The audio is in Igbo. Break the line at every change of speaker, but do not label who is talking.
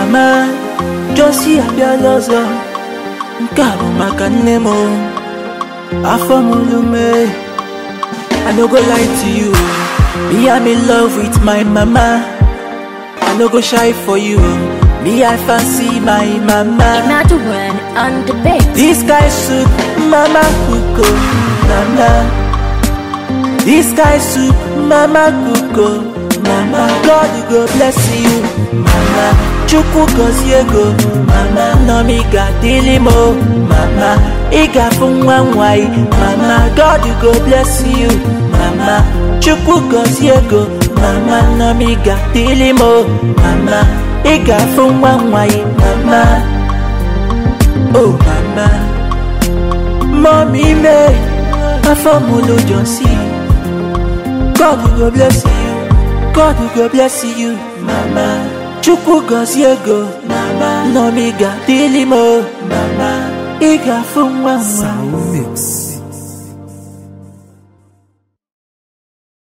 mama Josie abịala ọzọ nke a bụ maka nne m o. afọ m lume I no go lie to you me I'm in love with my mama I no go shy for you me I fancy my mama
Another one on the beat.
This guy soup, mama kuko, mama. This guy soup, mama kuko, mama. God go bless you, mama. Chukwu gozie go, mama. Nomiga dilimo, mama. Iga nwa nwai, mama. God go bless you, mama. Chukwu gozie go, mama. Nomiga dilimo, mama. Iga nwa nwai, mama. Oh mama, mommy me, afọ m lójọ sí. God go bless you, God go bless you, mama. Chukwu gọzie go, mama. Nomiga dịlị m, mama. Ị ga-afụ nwa nwa.
Sound Mix.